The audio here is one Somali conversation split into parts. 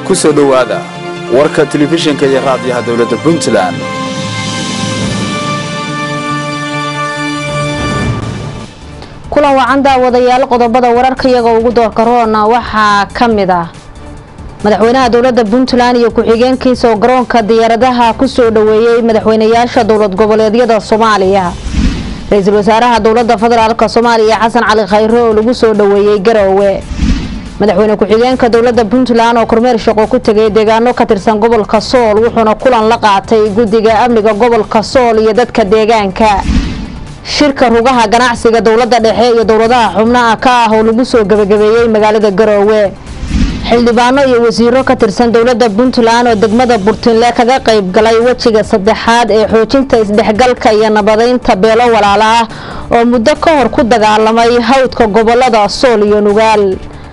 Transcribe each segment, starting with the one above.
ku soo dhowaada warka telefishinka iyo raadiyaha dowladda puntland kulan wacan daawadayaal qodobada wararka iyaga ugu doorka roona waxaa ka mid ah madaxweynaha dowladda puntland iyo ku-xigeenkiisa oo garoonka diyaaradaha ku soo dhoweeyey madaxweynayaasha dowlad goboleedyada soomaaliya ra-iisul wasaaraha dowladda federaalk soomaaliya xasan cali khayre oo lagu soo dhoweeyey garoowe madaxweyne ku-xigeenka dowladda puntland oo kormeer shaqo ku tegay deegaano ka tirsan gobolka sool wuxuuna kulan la qaatay guddiga amniga gobolka sool iyo dadka deegaanka shirka rugaha ganacsiga dowladda dhexe iyo dowladaha xubnaha ka ah oo lagu soo gebagabeeyey magaalada garoowe xildhibaano iyo wasiiro ka tirsan dowladda puntland oo degmada burtinle kaga qayb galay wejiga saddexaad ee xoojinta isdhexgalka iyo nabadeynta beelo walaalo ah oo muddo ka hor ku dagaalamay hawdka gobolada sool iyo nugaal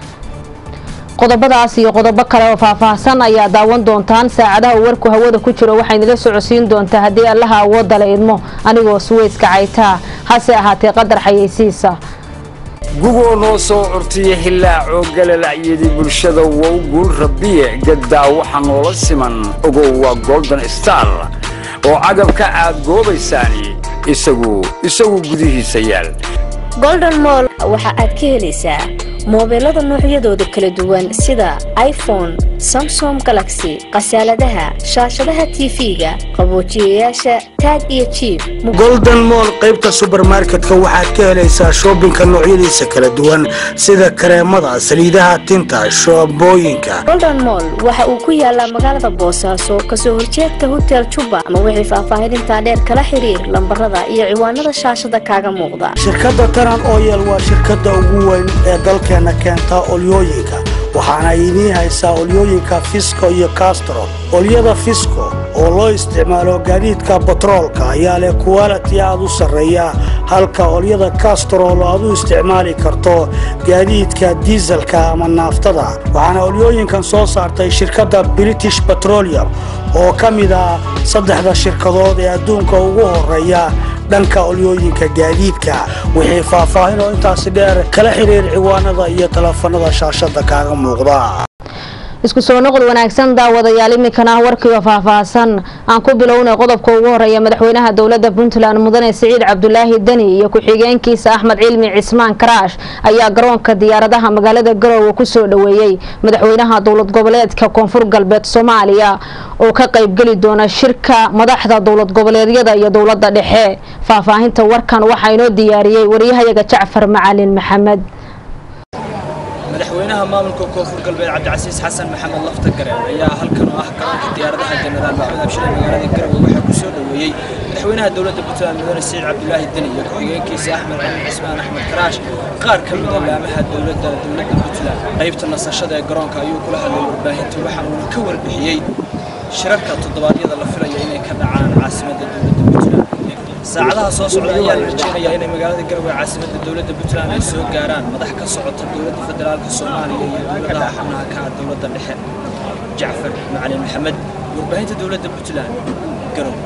qodobadaas iyo qodobo kale oo faahfaahsan ayaa daawan doontaan saacadaha uu warku hawada ku jiro waxaynala socodsiin doontaa haddii allaha awoodda la idmo anigoo suweyska caytaa hase ahaatee qadar xayeysiisa gugoo noo soo curtiya hilaacoo galalacyadii bulshada wow guul rabbiye gaddaa waxa noola siman ogow waa golden star oo cagabka aad goobaysaani isagu isagu gudihiisa yaal golden moll waxa aad ka helaysaa moobeelada noocyadooda kala duwan sida iphone samsom galaxy khasaaladaha shaashadaha tv-ga qaboojiyayaasha taag iyo jiib golden moll qaybta subermarketka waxaad ka helaysaa shoobinka noocyadiisa kala duwan sida kareemada saliidaha tinta shoobooyinka golden moll waxa uu ku yaalaa magaalada boosaaso kasoo horjeedka hotel juba ama wixii faahfaahinintaa dheer kala xiriir lambarada iyo ciwaanada shaashada kaaga muuqda shirkadda taran oyel waa shirkadda ugu weyn ee dalkeena keenta olyooyinka waxaana idiin haysaa olyooyinka fisco iyo castro olyada fisco oo loo isticmaalo gaadiidka batroolka ayaa leh kuwaliti aad u sarreeya halka olyada kastrol aad u isticmaali karto gaadiidka diiselka ama naaftada waxaana olyooyinkan soo saartay shirkadda british petroleum oo ka mid ah saddexda shirkadood ee adduunka ugu horeeya dhanka olyooyinka gaadiidka wixii faahfaahin oo intaasi dheer kala xiriir ciwaanada iyo teleefanada shaashada kaaga muuqda isku soo noqod wanaagsan daawadayaal iminkana ah warkiioo faahfaahsan aan ku bilownay qodobka ugu horeeya madaxweynaha dowladda puntland mudane siciid cabdulaahi deni iyo ku-xigeenkiisa axmed cilmi cismaan karaash ayaa garoonka diyaaradaha magaalada garoowe ku soo dhoweeyey madaxweynaha dowlad goboleedka koonfur galbeed soomaaliya oo ka qaybgeli doona shirka madaxda dowlad goboleedyada iyo dowladda dhexe faahfaahinta warkan waxaa inoo diyaariyey waryahayaga jacfar macalin maxamed madaxweynaha maamulka koonfur galbeed cabdicasiis xasan maxamed lafta gareen ayaa halkan oo ah garoonka diyaaradaha jenaraal maxamed abshire magaalada garowe waxaa ku soo dhoweeyey madaxweynaha dowladda puntland mudane siciid cabdulaahi deni iyo ku-xigeenkiisa axmed cilmi cismaan axmed karaash qaar ka mida laamaha dowladda dowladda puntland qaybta nasashada ee garoonka ayuu kula hadlay warbaahinta waxa uuna ka warbixiyey shirarka toddobaadyada la filayo inay ka dhacaan caasimadda dowladda puntland saacadaha soo socda ayaa la rajeynayaa inay magaalada garowe caasimadda dowladda puntland ay soo gaaraan madax ka socota dowladda federaalka soomaaliya iyo dowladaha xubnaha ka ah dowladda dhexe jacfar macalin maxamed warbaahinta dowladda puntland garowe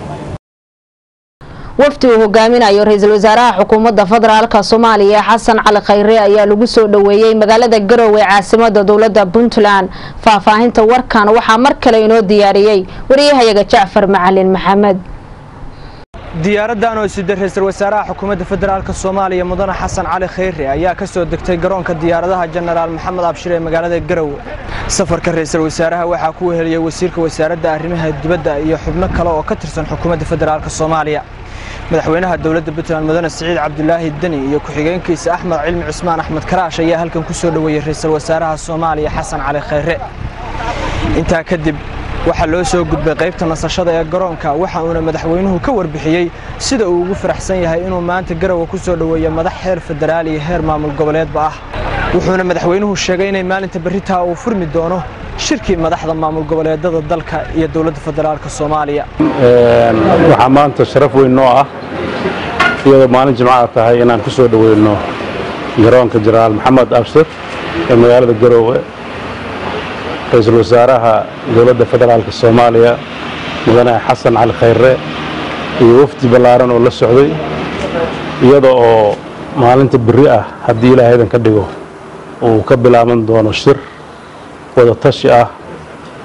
wafdi uu hogaaminayo ra-iisul wasaaraha xukuumadda federaalka soomaaliya xasan cali khayre ayaa lagu soo dhoweeyey magaalada garoowe caasimada dowladda puntland faahfaahinta warkan waxaa mar kale inoo diyaariyey wariyahayaga jacfar macalin maxamed diyaaraddan oo sida ra-iisul wasaaraha xukuumadda federaalka soomaaliya mudane xasan cali khayre ayaa ka soo degtay garoonka diyaaradaha jenaraal maxamed abshir ee magaalada garowe safarka ra-iisul wasaaraha waxaa ku weheliyey wasiirka wasaaradda arrimaha dibadda iyo xubno kale oo ka tirsan xukuumadda federaalka soomaaliya madaxweynaha dowladda puntland mudane siciid cabdulaahi deni iyo ku-xigeenkiisa axmed cilmi cismaan axmed karaash ayaa halkan ku soo dhoweeyey ra-iisul wasaaraha soomaaliya xasan cali khayre intaa kadib waxaa loo soo gudbay qaybta nasashada ee garoonka waxa uuna madaxweynuhu ka warbixiyey sida uu ugu faraxsan yahay inuu maanta garowe ku soo dhoweeyo madax heer federaal iyo heer maamul goboleedba ah wuxuuna madaxweynuhu sheegay inay maalinta berritaa uu furmi doono shirkii madaxda maamul goboleedada dalka iyo dowladda federaalka soomaaliya waxaa maanta sharaf weyn noo ah iyadoo maalin jimcaha tahay inaan ku soo dhoweyno garoonka jenaraal maxamed abshir ee magaalada garoowe ra-iisul wasaaraha dowladda federaalka soomaaliya mudane xasan cali khayre iyo wafdi ballaaran oo la socday iyada oo maalinta berri ah haddii ilaahaydan ka dhigo uu ka bilaaban doono shir wada tashi ah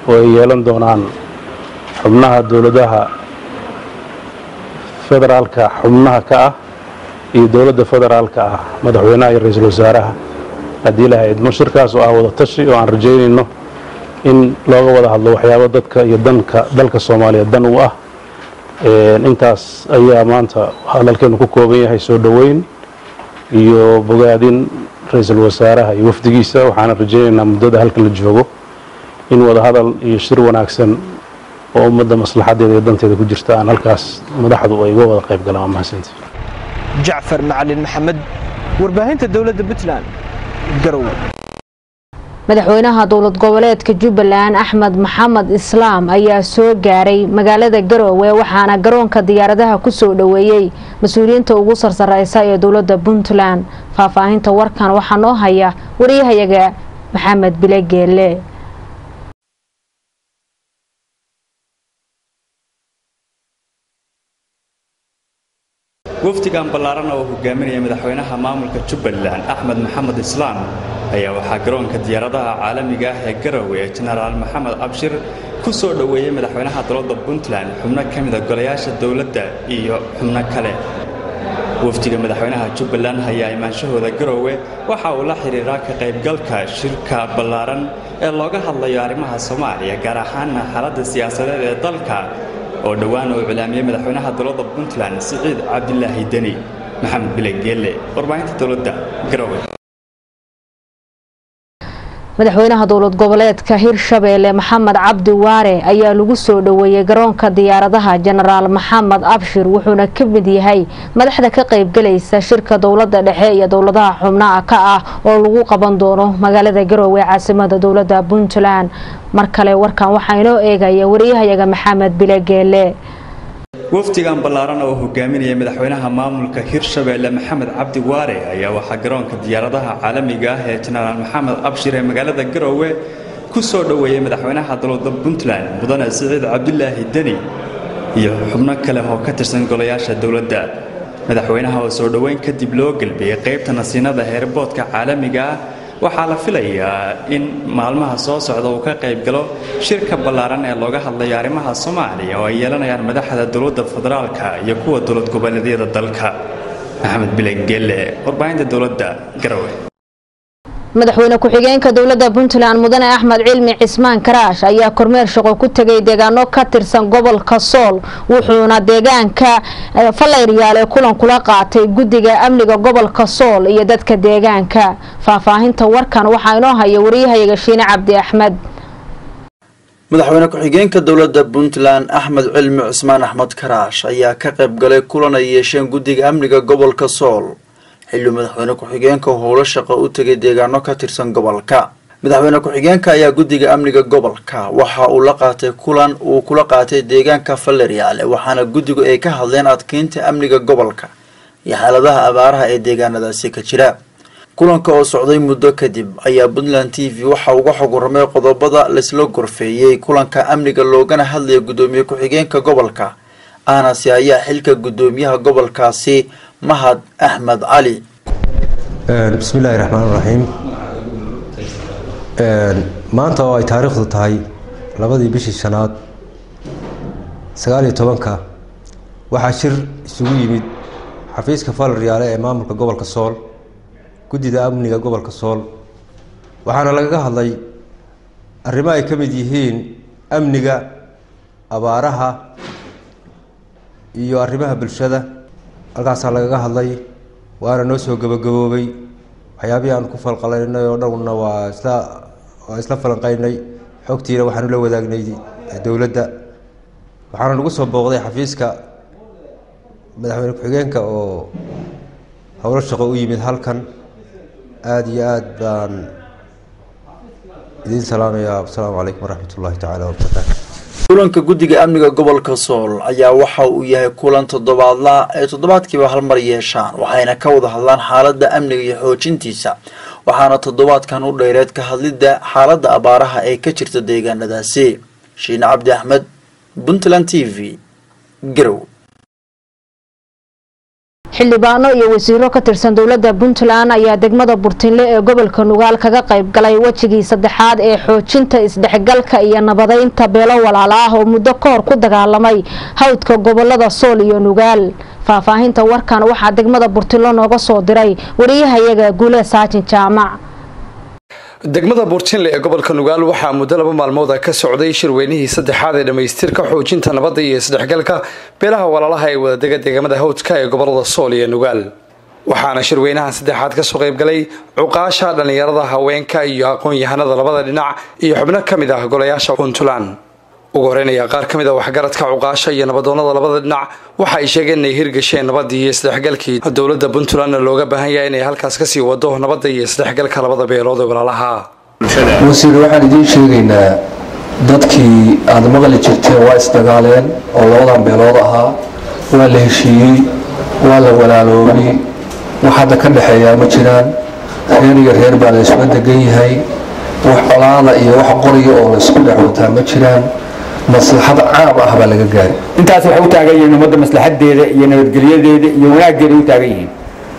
oo ay yeelan doonaan xubnaha dowladaha federaalka xubnaha ka ah iyo dowladda federaalka ah madaxweynaha iyo ra-iisul wasaaraha haddii ilaha idmo shirkaas oo ah wada tashi oo aan rajaynayno in looga wada hadlo waxyaabo dadka iyo danka dalka soomaaliya dan u ah intaas ayaa maanta hadalkeenu ku kooban yahay soo dhoweyn iyo bogaadin ra-iisul wasaaraha iyo wafdigiisa waxaana rajaynaynaa muddada halkan la joogo in wada hadal iyo shir wanaagsan oo ummadda maslaxadeeda iyo danteeda ku jirta aan halkaas madaxdu ay uga wada qayb galaan waa mahadsantii jacfar macalin maxamed warbaahinta dowladda puntland garow madaxweynaha dowlad goboleedka jubbaland axmed maxamed islaam ayaa soo gaaray magaalada garoowe waxaana garoonka diyaaradaha kusoo dhoweeyey mas-uuliyiinta ugu sarsareysa ee dowlada puntland faahfaahinta warkan waxaa noo haya wariyahayaga maxamed bile geele wafdigan ballaaran oo hogaaminaya madaxweynaha maamulka jubbaland axmed maxamed islaam ayaa waxaa garoonka diyaaradaha caalamiga ah ee garowe ee jenaraal maxamed abshir ku soo dhoweeyey madaxweynaha dowladda puntland xubno ka mida golayaasha dowladda iyo xubno kale wafdiga madaxweynaha jubbaland ayaa imaanshahooda garowe waxa uu la xidhiiraa ka qaybgalka shirka ballaaran ee looga hadlayo arrimaha soomaaliya gaar ahaana xaaladda siyaasadeed ee dalka oo dhowaan uu iclaamiyey madaxweynaha dowladda puntland siciid cabdilaahi deni maxamed bile geelle warbaahinta dowladda garowe madaxweynaha dowlad goboleedka hirshabeelle maxamed cabdi waare ayaa lagu soo dhoweeyey garoonka diyaaradaha jenaraal maxamed abshir wuxuuna ka mid yahay madaxda ka qaybgalaysa shirka dowlada dhexe iyo dowladaha xubnaha ka ah oo lagu qaban doono magaalada garoowe caasimada dowlada puntland mar kale warkan waxaa inoo eegaya wariyahayaga maxamed bile geele wafdigan ballaaran oo hogaaminaya madaxweynaha maamulka hirshabeelle maxamed cabdi waare ayaa waxaa garoonka diyaaradaha caalamiga ah ee jenaraal maxamed abshir ee magaalada garowe ku soo dhoweeyey madaxweynaha dowladda puntland mudane siciid cabdilaahi deni iyo xubno kale oo ka tirsan golayaasha dowladda madaxweynaha oo soo dhoweyn kadib loo gelbiyey qaybta nasiinada heerboodka caalamiga ah waxaa la filayaa in maalmaha soo socda uu ka qayb galo shirka ballaaran ee looga hadlayo arrimaha soomaaliya oo ay yeelanayaan madaxda dowladda federaalka iyo kuwa dowlad goboleedyada dalka maxamed bilen gelle warbaahinta dowladda garowe madaxweyne ku-xigeenka dowlada puntland mudane axmed cilmi cismaan karaash ayaa kormeer shaqo ku tegay deegaano ka tirsan gobolka sool wuxuuna deegaanka fallayryaale kulan kula qaatay guddiga amniga gobolka sool iyo dadka deegaanka faahfaahinta warkan waxaa inoo haya wariyahayaga shiine cabdi axmed madaxweyne ku-xigeenka dowladda puntland axmed cilmi cismaan axmed karaash ayaa ka qayb galay kulan ay yeesheen guddiga amniga gobolka sool xilli madaxweyne ku-xigeenka howlo shaqo u tegay deegaano ka tirsan gobolka madaxweyne ku-xigeenka ayaa guddiga amniga gobolka waxa uu la qaatay kulan uu kula qaatay deegaanka faleryaale waxaana guddigu ay ka hadleen adkeynta amniga gobolka iyo xaaladaha abaaraha ee deegaanadaasi ka jira kulanka oo socday muddo kadib ayaa puntland t v waxa uga xog warramay qodobada laysla gorfeeyey kulanka amniga loogana hadlaya guddoomiye ku-xigeenka gobolka aanase ayaa xilka guddoomiyaha gobolkaasi mahad axmed cali bismillaahi raxmaan raxiim maanta oo ay taariikhdu tahay labadii bishii shanaad sagaaliyo tobanka waxaa shir isugu yimid xafiiska falaryaale ee maamulka gobolka sool guddida amniga gobolka sool waxaana lagaga hadlay arrimo ay ka mid yihiin amniga abaaraha iyo arrimaha bulshada halkaasaa lagaga hadlay waana noo soo gabagaboobay waxyaabihii aan ku falqalaynay oo dhanna waa isla waa isla falanqeynay xogtiina waxaanu la wadaagnay dowladda waxaana nagu soo booqday xafiiska madaxweyne ku-xigeenka oo howlo shaqo u yimid halkan aada iyo aada baan idiin salaamayaa asalaamu calaykum waraxmat ullahi tacaala wabarakaatu kulanka guddiga amniga gobolka sool ayaa waxa uu yahay kulan toddobaadla ay toddobaadkiiba hal mar yeeshaan waxayna ka wada hadlaan xaaladda amniga iyo xoojintiisa waxaana toddobaadkan u dheereed ka hadlidda xaaladda abaaraha ee ka jirta deegaanadaasi shiine cabdi axmed puntland t v garow xildhibaano iyo wasiiro ka tirsan dowladda puntland ayaa degmada burtinle ee gobolka nugaal kaga qayb galay wejigii saddexaad ee xoojinta isdhexgalka iyo nabadeynta beelo walaalo ah oo muddo ka hor ku dagaalamay hawdka gobolada sool iyo nugaal faahfaahinta warkan waxaa degmada burtinle nooga soo diray wariyahayaga guule saajin jaamac degmada buurtinle ee gobolka nugaal waxaa muddo laba maalmood ah ka socday shirweynihii saddexaad ee dhammaystirka xoojinta nabadda iyo isdhexgalka beelaha walaalaha ee wadadega deegaamada hawdka ee gobolada sool iyo nugaal waxaana shirweynahan saddexaad kasoo qaybgalay cuqaasha dhallinyarada haweenka iyo aqoon-yahanada labada dhinac iyo xubno ka mid ah golayaasha puntland ugu horeynaya qaar ka mid a waxgaradka cuqaasha iyo nabadoonada labada dhinac waxa ay sheegeen inay hirgasheen nabadii iyo isdhexgalkii dowladda puntlandna looga baahan yahay inay halkaas kasii wado nabadda iyo isdhexgalka labada beelood ee walaalaha wasiir waxaan idiin sheegaynaa dadkii aada maqli jirteen waa isdagaaleen oo labadan beelood ahaa waa la heshiiyey waa la walaaloobay wax hadda ka dhexeeyaa ma jiraan reer iyo reer baa la isla degan yahay wax colaada iyo wax qoriya oo la isku dhexwataa ma jiraan maslaxad caam ah baa laga gaari intaas waxay u taagan yihiin ummadda maslaxadeeda iyo nabadgelyadeeda iyo wanaaggeeda u taagan yihiin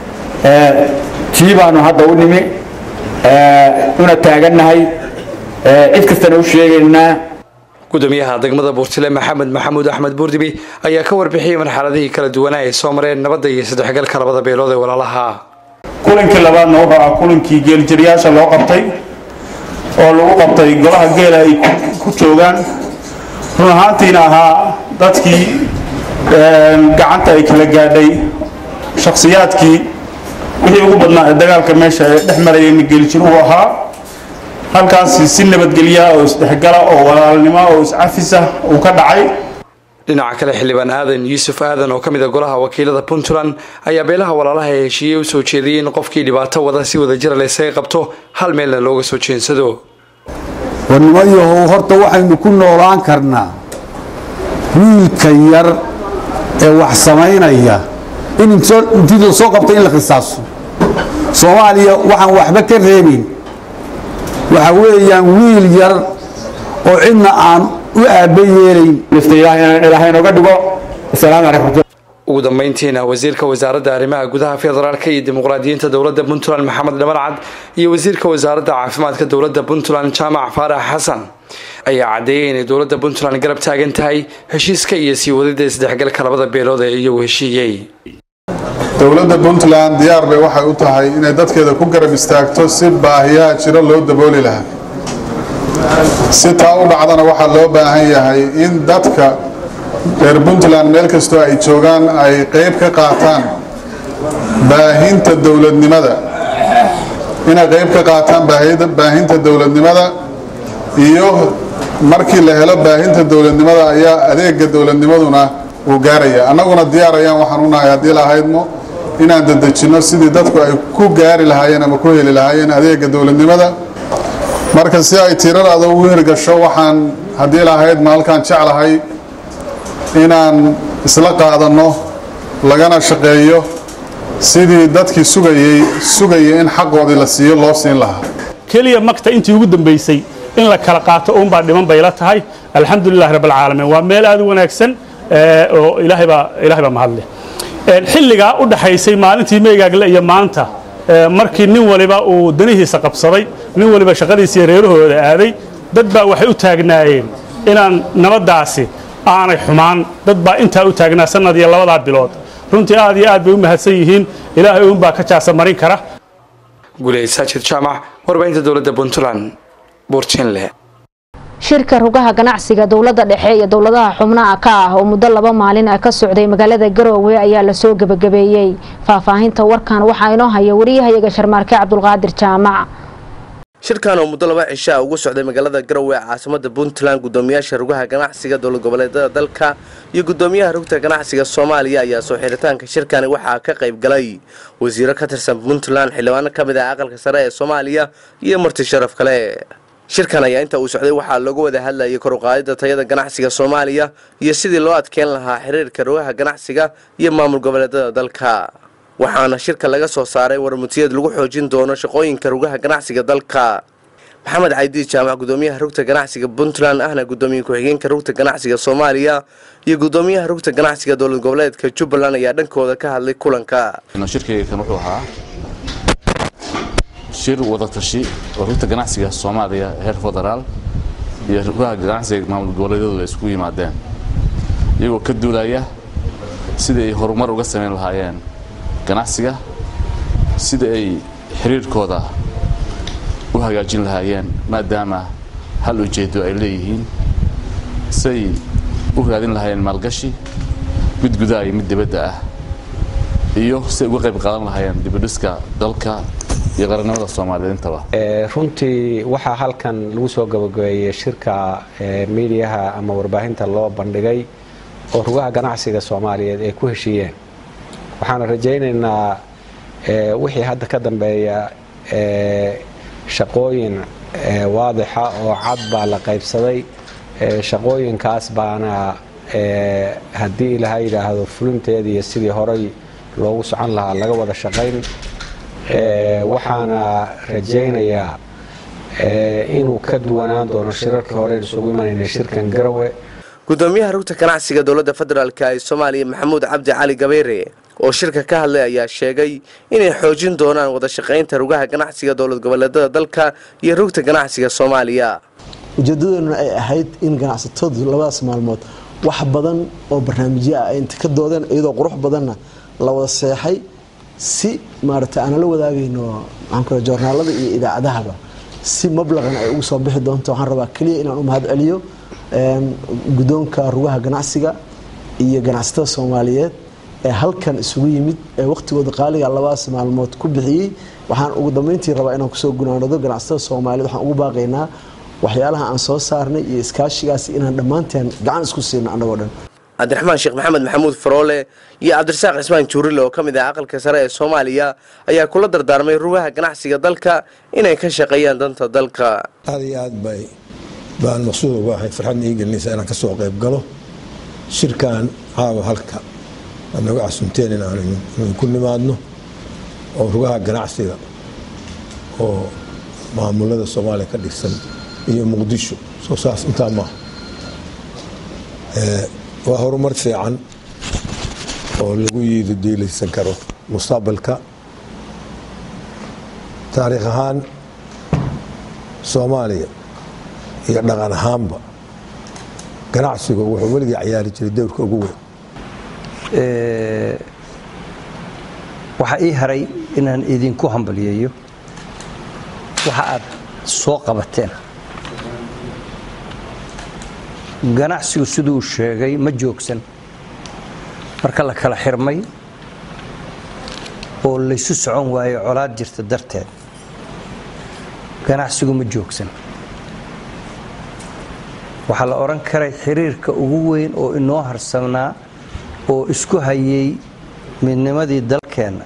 tii baanu hadda u nimi una taagannahay cid kastana u sheegaynaa gudoomiyaha degmada buurtile maxamed maxamuud axmed buurdibi ayaa ka warbixiyey marxaladihii kala duwanaa ay soo mareen nabadda iyo isdhexgalka labada beelood ee walaalaha kulankii labaadna wuxuu ah kulankii geeljiryaasha loo qabtay oo lagu qabtay golaha geela ay ku joogaan run ahaantiina ahaa dadkii gacanta ay kala gaadhay shakhsiyaadkii wixii ugu badnaa ee dagaalka meesha ee dhex marayayna geeljiruhu ahaa halkaasi si nabadgelya oo isdhexgala oo walaalnimo oo iscafisa uu ka dhacay dhinaca kale xildhibaan aadan yuusuf aadan oo ka mid a golaha wakiilada puntland ayaa beelaha walaalaha ee heshiiyey u soo jeediyey in qofkii dhibaato wada si wadajira laysaga qabto hal meelna looga soo jeensado warnimayahow horta waxaynu ku noolaan karnaa wiilka yar ee wax samaynaya in intii la soo qabta in la qisaaso soomaaliya waxaan waxba ka reebin waxa weeyaan wiil yar oo cidna aan u aabba yeelayn ilaahay nooga dhigo asalaamu calaykum ugu dambeyntiina wasiirka wasaaradda arrimaha gudaha federaalka iyo dimuqraadiyiinta dowladda puntland maxamed dhamarcad iyo wasiirka wasaaradda caafimaadka dowladda puntland jaamac faarax xasan ayaa caddeeyay inay dowladda puntland garab taagan tahay heshiiska iyo sii wadida isdhexgalka labada beelood ee iyagu heshiiyey dowladda puntland diyaar bay waxay u tahay inay dadkeeda ku garab istaagto si baahiyaha jiro loo dabooli lahaa si taa u dhacdana waxaa loo baahan yahay in dadka reer puntland meel kastoo ay joogaan ay qayb ka qaataan baahinta dowladnimada inay qayb ka qaataan baahinta dowladnimada iyo markii la helo baahinta dowladnimada ayaa adeega dowladnimaduna uu gaaraya annaguna diyaar ayaan waxaan u nahay haddii lahaydmo inaan dadejinno sidii dadku ay ku gaari lahaayeen ama ku heli lahaayeen adeega dowladnimada marka si ay tiradaada ugu hirgasho waxaan haddii lahaydma halkaan jeclahay inaan isla qaadanno lagana shaqeeyo sidii dadkii sugayey sugayay in xaqoodii la siiyo loo siin lahaa keliya magta intii ugu dambaysay in la kala qaato uunbaa dhiman bay la tahay alxamdulilahi rabbilcaalamiin waa meel aad u wanaagsan oo ilaahay baa ilaahay baa mahadleh xilligaa u dhaxaysay maalintii meygaagle iyo maanta markii nin waliba uu danihiisa qabsaday nin waliba shaqadiisiiyo reerahooda aaday dad baa waxay u taagnaayeen inaan nabaddaasi aanay xumaan dad baa intaa u taagnaa sanad iyo labadaa bilood runtii aad iyo aad bay u mahadsan yihiin ilaahay uunbaa ka jaasa marin kara guleyd saajid jaamac warbaahinta dowladda puntland buurtinle shirka rugaha ganacsiga dowladda dhexe iyo dowladaha xubnaha ka ah oo muddo laba maalin ah ka socday magaalada garoowe ayaa lasoo gebagabeeyey faahfaahinta warkan waxaa inoo haya wariyahayaga sharmaarke cabdulqaadir jaamac shirkan oo muddo laba cisho ah ugu socday magaalada garowe ee caasimada puntland gudoomiyaasha rugaha ganacsiga dowlad goboleedyada dalka iyo gudoomiyaha rugta ganacsiga soomaaliya ayaa soo xiritaanka shirkani waxaa ka qayb galay wasiiro ka tirsan puntland xildhibaano ka mid ah aqalka sare ee soomaaliya iyo marti sharaf kale shirkan ayaa inta uu socday waxaa looga wada hadlayay kor uqaadida tayada ganacsiga soomaaliya iyo sidii loo adkeyn lahaa xiriirka rugaha ganacsiga iyo maamul goboleedyada dalka waxaana shirka laga soo saaray warmutiyad lagu xoojin doono shaqooyinka rugaha ganacsiga dalka maxamed caydiid jaamac gudoomiyaha rugta ganacsiga puntland ahna gudoomiye ku-xigeenka rugta ganacsiga soomaaliya iyo gudoomiyaha rugta ganacsiga dowlad goboleedka jubbaland ayaa dhankooda ka hadlay kulanka shirkayga kan wuxuu ahaa shir wadatashi oo rugta ganacsiga soomaaliya heer federaal iyo rugaha ganacsiga maamul goboleedyadu ay isku yimaadeen iyagoo ka duulaya sidai ay horumar uga samayn lahaayeen ganacsiga sida ay xiriirkooda u hagaajin lahaayeen maadaama hal ujeedo ay leeyihiin say u raadin lahaayeen maalgashi mid gudaha iyo mid dibadda ah iyo say uga qayb qaadan lahaayeen dibadhiska dalka iyo qarannimada soomaaliyeed intaba runtii waxaa halkan lagu soo gabagabeeyey shirka miidiyaha ama warbaahinta loo bandhigay oo rugaha ganacsiga soomaaliyeed ay ku heshiiyeen waxaana rajaynaynaa wixii hadda ka dambeeya shaqooyin waadixa oo cad baa la qaybsaday shaqooyinkaas baana haddii ilaha yidhaahdo fulinteeda iyo sidii horay loogu socon lahaa laga wada shaqayn waxaana rajaynayaa inuu ka duwanaan doono shirarkii hore isugu imanayna shirkan garawe gudoomiyaha rugta ganacsiga dowladda federaalk ee soomaaliya maxamuud cabdi cali gabayre oo shirka ka hadlay ayaa sheegay inay xoojin doonaan wada shaqaynta rugaha ganacsiga dowlad goboleedada dalka iyo rugta ganacsiga soomaaliya ujeedadooduna ay ahayd in ganacsatadu labadaas maalmood wax badan oo barnaamijyo ah ay inta ka doodeen iyadoo qurux badanna la wada seexay si maaragtay aanala wadaagayno maxaan joornaalada iyo idaacadahaba si mablaqan ay ugu soo bixi doonto waxaan rabaa keliya inaan u mahad celiyo gudoonka rugaha ganacsiga iyo ganacsatada soomaaliyeed ee halkan isugu yimid ee waqtigooda qaaliga labadaas maalmood ku bixiyey waxaan ugu dambeyntii rabaa inaan kusoo gunaanado ganacsatada soomaaliyeed waxaan ugu baaqaynaa waxyaalaha aan soo saarnay iyo iskaashigaasi inaan dhammaanteen gacan isku siino annagoo dhan cabdiraxmaan sheekh maxamed maxamuud faroole iyo cabdirasaaq cismaan juurile oo ka mid ah aqalka sare ee soomaaliya ayaa kula dardaarmay rugaha ganacsiga dalka inay ka shaqeeyaan danta dalka aad iyo aad bay baan maqsuud uga ahay farxadna ii gelinaysa inaan ka soo qayb galo shirkan caawa halka aad naga casunteen in aanu ku nimaadno oo rugaha ganacsiga oo maamulada soomaaliya ka dhigsan iyo muqdisho soo saas intaa maaha waa horumar fiican oo lagu yiidi diilaysan karo mustaqbalka taariikh ahaan soomaaliya iyo dhaqan ahaanba ganacsigu wuxuu weligii cayaari jiray dowrka ugu weyn waxaa ii haray inaan idinku hambaliyeeyo waxa aad soo qabateen ganacsigu siduu sheegay ma joogsan marka la kala xirmay oo laysu socon waayo colaad jirta darteed ganacsigu ma joogsan waxaa la odhan karay xiriirka ugu weyn oo inoo harsanaa oo isku hayay midnimadii dalkeenna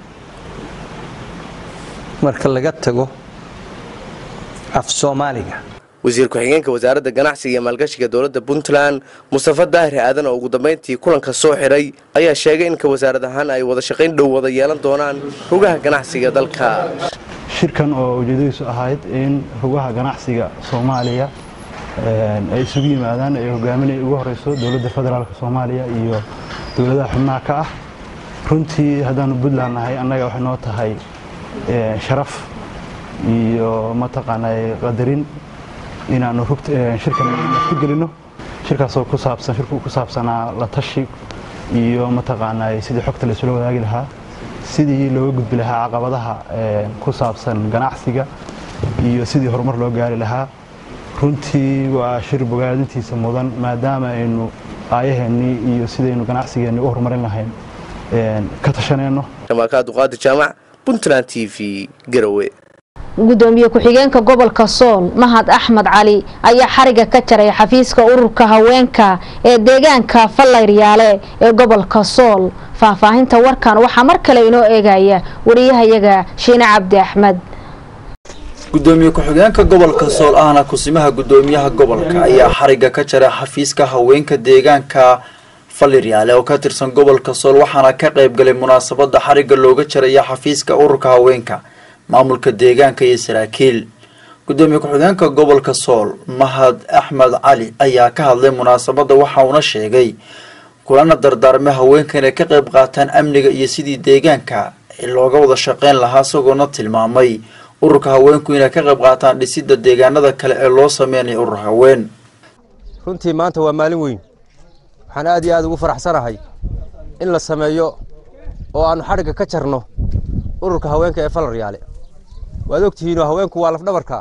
marka laga tago af soomaaliga wasiir ku-xigeenka wasaaradda ganacsiga iyo maalgashiga dowladda puntland mustafa daahir aadan oo ugu dambeyntii kulanka soo xiray ayaa sheegay in ka wasaarad ahaan ay wada shaqayn dhow wada yeelan doonaan rugaha ganacsiga dalka shirkan oo ujeedadiisu ahayd in rugaha ganacsiga soomaaliya ay isugu yimaadaan ay hogaaminay ugu horeyso dowladda federaalk soomaaliya iyo dowladaha xubnaha ka ah runtii haddaanu puntland nahay annaga waxay noo tahay sharaf iyo mataqaanaa qadarin inaanu shirkan ku gelino shirkaasoo ku saabsan shirku ku saabsanaa la tashi iyo mataqaanaa sidii xogta la isula wadaagi lahaa sidii looga gudbi lahaa caqabadaha ku saabsan ganacsiga iyo sidii horumar loo gaari lahaa runtii waa shir bogaadintiisa mudan maadaama aynu aayaheennii iyo sidaynu ganacsigeenni u horumarin lahayn ka tashanayno shamaakaad duqaadi jaamac puntland t v garowe gudoomiye ku-xigeenka gobolka sool mahad axmed cali ayaa xariga ka jaray xafiiska ururka haweenka ee deegaanka fallayriyaale ee gobolka sool faahfaahinta warkan waxaa mar kale inoo eegaya wariyahayaga shiine cabdi axmed gudoomiye ku-xigeenka gobolka sool ahna kusimaha gudoomiyaha gobolka ayaa xariga ka jaray xafiiska haweenka deegaanka faliryaale oo ka tirsan gobolka sool waxaana ka qaybgalay munaasabada xariga looga jaraya xafiiska ururka haweenka maamulka deegaanka iyo saraakiil gudoomiye ku-xigeenka gobolka sool mahad axmed cali ayaa ka hadlay munaasabadda waxa uuna sheegay kulana dardaarmay haweenka inay ka qayb qaataan amniga iyo sidii deegaanka looga wada shaqeyn lahaa isagoona tilmaamay ururka haweenku inay ka qayb qaataan dhisidda deegaanada kale ee loo sameynayo urur haween runtii maanta waa maalin weyn waxaan aad iyo aad ugu faraxsanahay in la sameeyo oo aanu xadhigga ka jarno ururka haweenka ee falaryaale waad ogtihiinoo haweenku waa lafdhabarka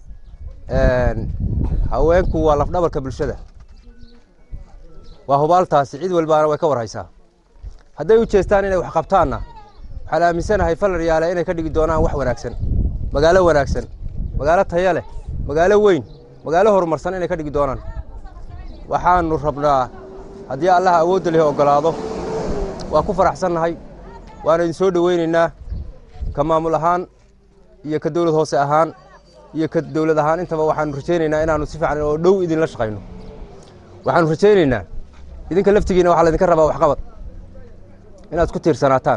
haweenku waa lafdhabarka bulshada waa hubaaltaasi cid walbaana way ka warhaysaa hadday u jeestaan inay wax qabtaanna waxaan aaminsanahay falaryaale inay ka dhigi doonaan wax wanaagsan magaalo wanaagsan magaalo taya leh magaalo weyn magaalo horumarsan inay ka dhigi doonaan waxaanu rabnaa haddii allaha awoodda leh ogolaado waa ku faraxsannahay waana idin soo dhoweynaynaa ka maamul ahaan iyo ka dowlad hoose ahaan iyo ka dowlad ahaan intaba waxaanu rajaynaynaa inaanu si fiican oo dhow idinla shaqayno waxaanu rajaynaynaa idinka laftigiina waxaa laydinka rabaa waxqabad inaad isku tiirsanaataan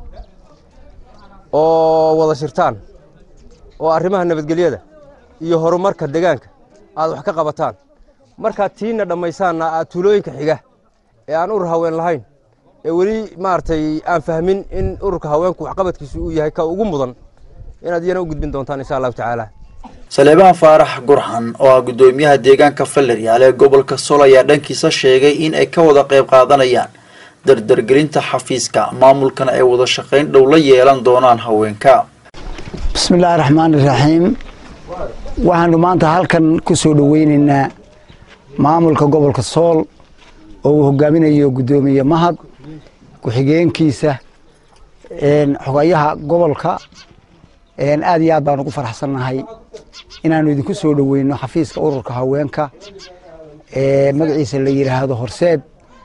oo wada shirtaan oo arrimaha nabadgelyada iyo horumarka deegaanka aad wax ka qabataan markaad tiina dhammaysaanna aad tuulooyinka xiga ee aan urur haween lahayn ee weli maaragtay aan fahmin in ururka haweenku waxqabadkiisu uu yahay ka ugu mudan inaad iyana u gudbin doontaan insha allahu tacaala saleebaan faarax gurxan oo ah gudoomiyaha deegaanka faleryaal ee gobolka sol ayaa dhankiisa sheegay in ay ka wada qayb qaadanayaan dardargelinta xafiiska maamulkana ay wada shaqayn dhow la yeelan doonaan haweenka bismillaahi raxmaan iraxiim waxaanu maanta halkan ku soo dhoweynaynaa maamulka gobolka sool oo uu hogaaminayo guddoomiye mahad ku-xigeenkiisa xogayaha gobolka aad iyo aad baan ugu faraxsannahay inaanu idinku soo dhoweyno xafiiska ururka haweenka magaciisa la yidhaahdo horseed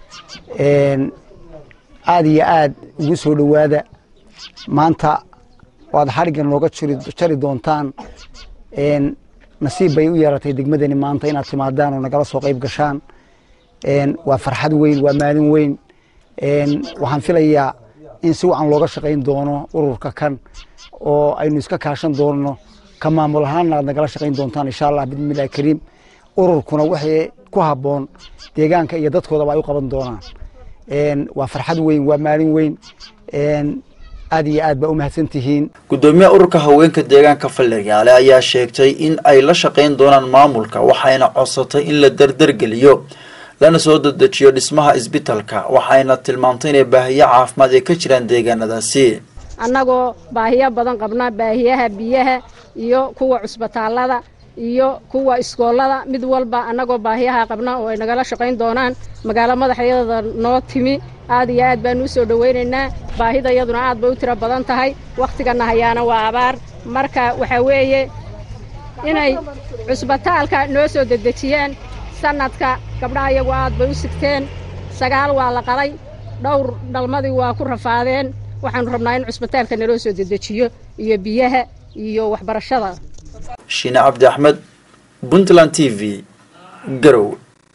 aad iyo aad ugu soo dhowaada maanta waad xarigga nooga jari doontaan nasiib bay u yeeratay degmadani maanta inaad timaadaan oo nagala soo qayb gashaan waa farxad weyn waa maalin weyn waxaan filayaa in si wacan looga shaqayn doono ururka kan oo aynu iska kaashan doonno ka maamul ahaanna aad nagala shaqayn doontaan insha allah bismillahi kariim ururkuna waxay ku habboon deegaanka iyo dadkoodaba ay u qaban doonaan waa farxad weyn waa maalin weyn aad iyo aad baa u mahadsan tihiin gudoomiyaha ururka haweenka deegaanka faleryaale ayaa sheegtay in ay la shaqayn doonaan maamulka waxayna codsatay in la dardargeliyo lana soo dedejiyo dhismaha isbitalka waxayna tilmaamtay inay baahiyo caafimaad ay ka jiraan deegaanadaasi annagoo baahiyo badan qabna baahiyaha biyaha iyo kuwa cusbitaallada iyo kuwa iskoollada mid walba annagoo baahiyaha qabna oo ay nagala shaqayn doonaan magaalo madaxyada noo timi aad iyo aad baanu u soo dhowaynaynaa baahida iyaduna aad bay u tiro badan tahay wakhtigana hayaana waa abaar marka waxaa weeye inay cusbitaalka noo soo dedejiyaan sanadka gabdhaha iyagu aad bay u sigteen sagaal waa la qalay dhowr dhalmadii waa ku rafaadeen waxaanu rabnaa in cusbitaalka naloo soo dedejiyo iyo biyaha iyo waxbarashada shiine cabdi axmed puntland t v garow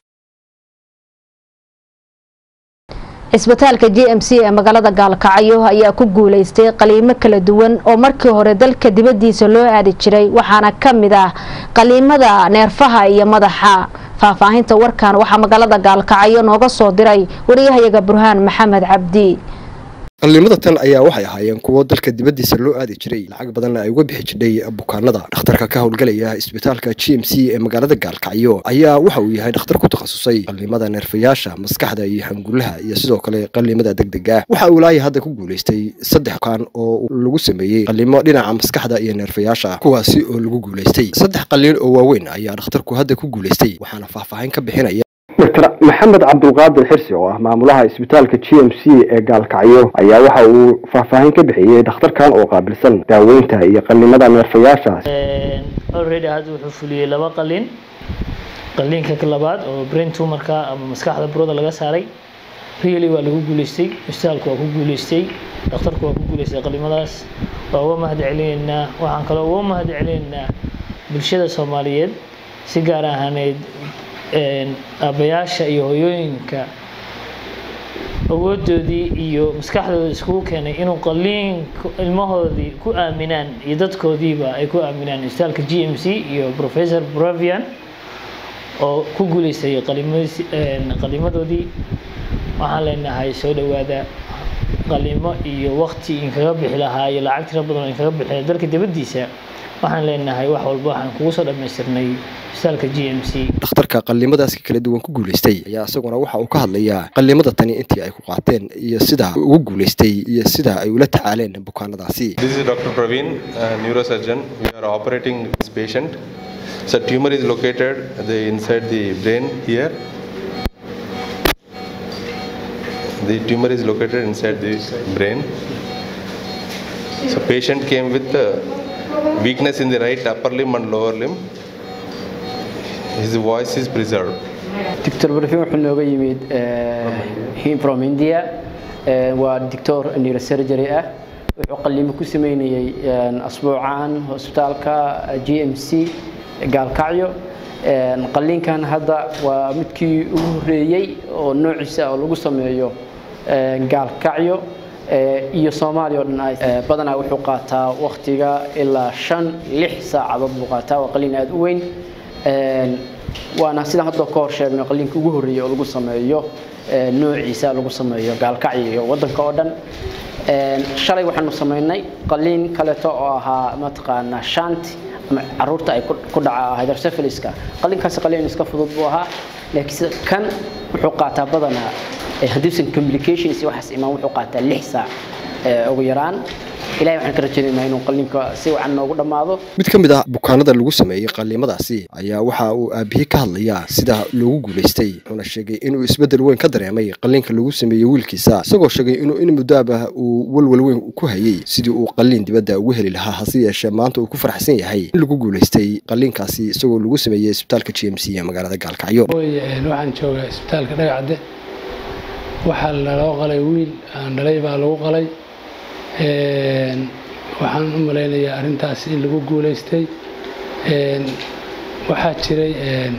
cisbitaalka j m c ee magaalada gaalkacyo ayaa ku guuleystay qaliimo kala duwan oo markii hore dalka dibadiisa loo aadi jiray waxaana ka mid ah qaliimada neerfaha iyo madaxa faahfaahinta warkan waxaa magaalada gaalkacyo nooga soo diray wariyahayaga burhaan maxamed cabdi qalliimada tan ayaa waxay ahaayeen kuwo dalka dibaddiisa loo aadi jiray lacag badanna ay uga bixi jidhay bukaanada dhakhtarka ka howlgalaya isbitaalka g m c ee magaalada gaalkacyo ayaa waxa uu yahay dhakhtar ku takhasusay qalliimada neerfayaasha maskaxda iyo hangulaha iyo sidoo kale qalliimada degdega waxa uu laaya hadda ku guulaystay saddex bukaan oo lagu sameeyey qalliimo dhinaca maskaxda iyo neerfayaasha kuwaasi oo lagu guulaystay saddex qalliin oo waaweyn ayaa dhakhtarku hadda ku guulaystay waxaana faahfaahin ka bixinaya dr maxamed cabdulqaadir xirsi oo ah maamulaha isbitaalka g m c ee gaalkacyo ayaa waxa uu faahfaahin ka bixiyey dhakhtarkan oo qaabilsan daaweynta iyo qallimada neerfayaasha already hadda wuxuu fuliyey laba qalin qaliinka labaad oo brain tumorka ama maskaxda burada laga saaray really waa lagu guuleystay isbitaalku waa ku guuleystay dhakhtarku waa ku guuleystay qalimadaas waa uga mahad celinaynaa waxaan kaloo uga mahad celinaynaa bulshada soomaaliyeed si gaar ahaaneyd aabbayaasha iyo hooyooyinka awoodoodii iyo maskaxdooda iskugu keenay inuu qaliin ilmahoodii ku aaminaan iyo dadkoodiiba ay ku aaminaan isbitaalka g m c iyo professor bravian oo ku guuleystay qalimadoodii waxaan leenahay soo dhowaada qalimo iyo wakti inkaga bixi lahaa iyo lacag tiro badan oo inkaga bixi lahaa dalka dibaddiisa waxaan leenahay wax walba waxaan kugu soo dhammaystirnay isbitaalka g m c dhakhtarka qallimadaas kala duwan ku guulaystay ayaa isaguna waxa uu ka hadlayaa qallimada tani intii ay ku qaateen iyo sida ugu guulaystay iyo sida ay ula tacaaleen bukaanadaasi This is Dr. Praveen, a neurosurgeon. We are operating this patient. So tumor is located the, inside the brain here. The tumor is located inside the brain. So patient came with uh, weakness in the right upper limb and lower limb. His voice is preserved. دكتور برفيوم wuxuu nooga yimid him from India Eh, waa doctor neurosurgery ah wuxuu qalliimo ku sameynayay asbuucan hospitaalka GMC gaalkacyo Eh, qalliinkan hadda waa midkii ugu horeeyey oo noociisa oo lagu sameeyo eh, gaalkacyo eh, iyo Soomaaliya oo dhan ay eh, badanaa wuxuu qaataa waqtiga ilaa shan lix saacadood buu qaataa waa qalliin aad u weyn Eh, waana sidaan hadda ka hor sheegnay qalliinka ugu horreeyay oo lagu sameeyo eh, noociisa lagu sameeyo gaalkacyo iyo waddanka oo dhan Een, shalay waxaanu sameynay qalliin kaleeto oo ahaa mataqaanaa shanti ama caruurta ay ku ku dhaca hydrocephaliska qalliinkaasi qalliin iska fudud buu ahaa laakiin sida kan wuxuu qaataa badanaa eh, haddiisan complications iyo waxaas imaan wuxuu qaataa lix saac eh, ugu yaraan ilahay waxaan ka rajaynaynaa inuu qalliinka si wacan noogu dhammaado mid ka mid ah bukaanada lagu sameeyey qallimadaasi ayaa waxa uu aabihii ka hadlayaa sida loogu guulaystay wuxuuna sheegay inuu isbeddel weyn ka dareemay qalliinka lagu sameeyey wiilkiisa isagoo sheegay inuu in muddaaba uu walwal weyn ku hayey sidii uu qalliin dibadda ugu heli lahaa hase yeeshee maanta uu ku faraxsan yahay in lagu guulaystay qalliinkaasi isagoo lagu sameeyey isbitaalka g m c ee magaalada gaalkacyo Hooyo, een, waxaan joogaa isbitaalka dhagacde waxaa laloo qalay wiil aan dhalay baa lagu qalay Een, waxaan u malaynayaa arrintaas in lagu guulaystay Een, waxaa jiray een,